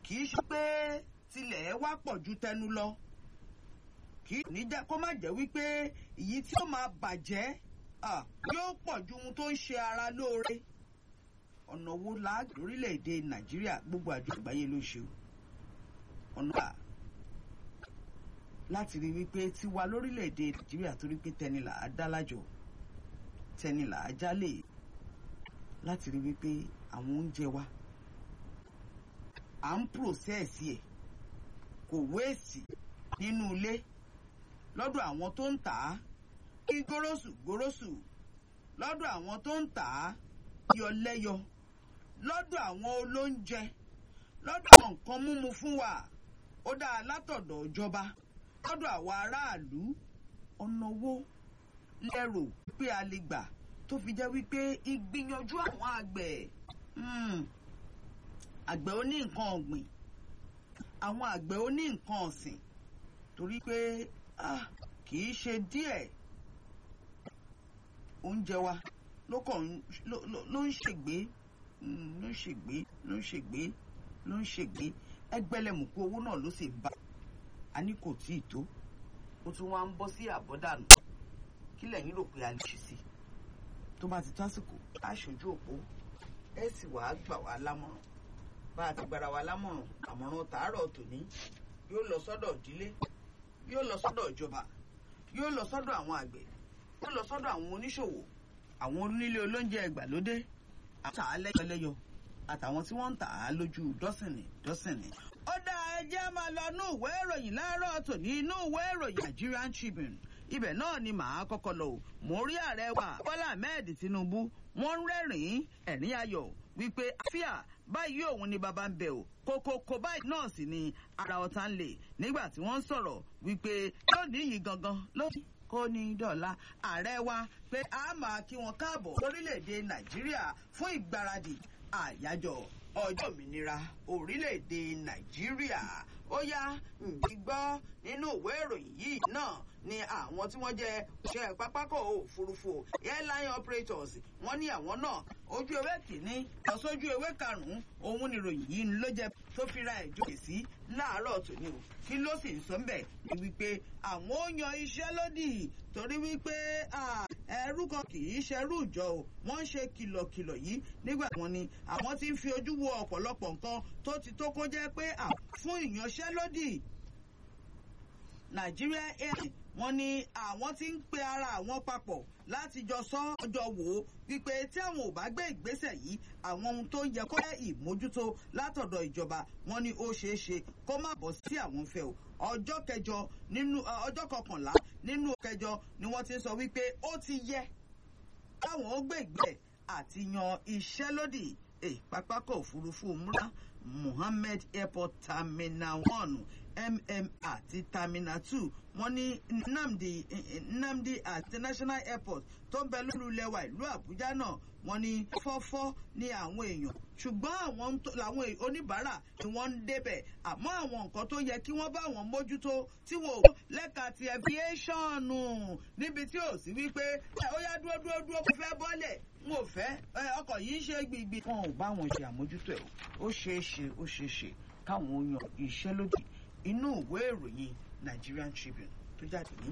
kì í ṣe pé tilẹ̀ wá pọ̀ ju tẹnu lọ kì í ní jẹ́ kó má jẹ́ wípé èyí tí ó máa bàjẹ́ yóò pọ̀ ju ohun tó ń ṣe ara lóore ọ̀nà wo la lórílẹ̀‐èdè nàìjíríà gbogbo àjọ àgbáyé ló ṣe o ọ̀nà wà láti rí wípé tiwa lórílẹ̀‐èdè nàìjíríà torí pé tẹni là á dá lájọ tẹni là á jálè láti rí wípé àwọn oúnjẹ wa à ń pòsẹ́ẹ̀sì ẹ̀ kò wéèsì nínú ilé lọ́dọ̀ àwọn tó ń tà á kí gòròsù gòròsù lọ́dọ̀ àwọn tó ń tà á yọ lẹ́yọ lọ́dọ̀ àwọn olóúnjẹ lọ́dọ̀ àwọn nǹkan múmu fún wa ó dáa látọ̀dọ̀ ìjọba lọ́dọ̀ àwọn aráàlú ọ̀nà wo lẹ́rò pé a lè gbà tó fi jẹ́ wípé ìgbìyànjú àwọn àgbẹ̀ àgbẹ̀ oní nǹkan ọ̀gbìn àwọn àgbẹ̀ oní nǹkan ọ̀sìn torí pé kì í ṣe díẹ̀ oúnjẹ wa ló kàn ló ń ṣègbè ló ń ṣègbè ló ń ṣègbè ló ń ṣègbè ẹgbẹ̀lẹ́mùkú owó náà ló sì bá a ní kò tí ì tó ó tún wá ń bọ́ sí àbọ̀dànù kí lẹ́yìn rò pé a lè ṣe sí tó bá ti tásìkò aṣojú òpó ẹ sì wàá gbà wá lámọ̀ràn bá a ti gbára wa lámọ̀ràn àmọ̀ràn tàárọ̀ tòní yóò lọ sọ́dọ̀ ìdílé yóò lọ sọ́dọ̀ ìjọba yóò lọ sọ́dọ̀ àwọn àgbẹ̀ yóò lọ sọ́dọ̀ àwọn oníṣòwò àwọn onílé olóúnjẹ ìgbàlódé àwọn tà á lẹ́yọlẹ́yọ àtàwọn tí wọ́n ń tà á lójú dọ́sìnì dọ́sìnì. ó dá ẹjẹ́ máa lọ inú ìwé ìròyìn láàárọ̀ tòní inú ìwé ìròyìn Nigerian Tribune ibẹ̀ náà ni màá kọ́kọ́ lọ o mo rí ààrẹ wa Bọ́lá Ahmed Tinubu wọ́n ń rẹ́rìn-ín ẹ̀rín ayọ̀ wípé àfíà báyìí òun ni bàbá ń bẹ o kókókó báyìí náà sì ni ara ọ̀tá ń lè nígbà tí wọ́n ń sọ̀rọ̀ wípé lónìí yìí gangan lónìí kó ní dọ̀la ààrẹ wa pé a máa kí wọn káàbọ̀ lórílẹ̀‐èdè nàìjíríà fún ìgbáradì àyájọ́ ọjọ́ òmìnira orílẹ̀‐èdè nàìjíríà ó yá ǹdí gbọ́ nínú ìwé ìròyìn yìí náà ni àwọn tí wọ́n jẹ́ òṣìṣẹ́ pápákọ̀ òfurufú airline operators wọ́n ní àwọn náà ojú ewé kìíní lọ sójú ewé karùn-ún òun ni ìròyìn yìí ló jẹ́ tó fi ra ìjókè sí láàárọ̀ tòní o kí ló sì ń sọ ń bẹ̀ ni wípé àwọn ó yan iṣẹ́ lódì torí wípé ẹrú kan kì í ṣerú ìjọ o wọ́n ń ṣe kìlọ̀kìlọ̀ yìí nígbà wọn ni àwọn ti ń fi ojú wo ọ̀pọ̀lọpọ̀ nǹkan tó ti tó kó jẹ́ pé fún ìyanṣẹ́lódì Nigeria Air wọ́n ní àwọn tí ń pe ara àwọn papọ̀ láti jọ sọ ọjọ́ wò ó wípé tí àwọn ò bá gbé ìgbésẹ̀ yìí àwọn ohun tó yẹ kó jẹ́ ìmójútó látọ̀dọ̀ ìjọba wọ́n ní ó ṣeé ṣe kó má bọ́ sí àwọn fẹ́ o ọjọ́ kẹjọ nínú ọjọ́ kọkànlá nínú kẹjọ ni wọ́n ti sọ wípé ó ti yẹ káwọn ó gbé ìgbẹ́ àti yan ìṣẹ́lódì pápákọ̀ òfurufú múra Muhammed Airport Terminal one mm àti terminal two wọ́n ní Nnamdi Nnamdi International Airport tó ń bẹ lórí ilẹ̀ wa ìlú Àbújá náà wọ́n ní fọ́fọ́ ní àwọn èèyàn ṣùgbọ́n àwọn làwọn oníbàárà ni wọ́n ń débẹ̀ àmọ́ àwọn nǹkan tó yẹ kí wọ́n bá wọn mójútó tí wọ́n ò lẹ́ka ti aviation níbi tí ò sí wípé ó yá dúró dúró dúró kó fẹ́ bọ́lẹ̀ n ò fẹ́ ọkọ̀ yìí ń ṣe gbìgbì. wọn ò bá wọn ṣe àmójútó ẹ̀ ó ṣeé ṣe ó ṣeé ṣe káwọn yan ìṣẹ́lódì inú ìwé ìròyìn Nigerian Tribune tó jáde ní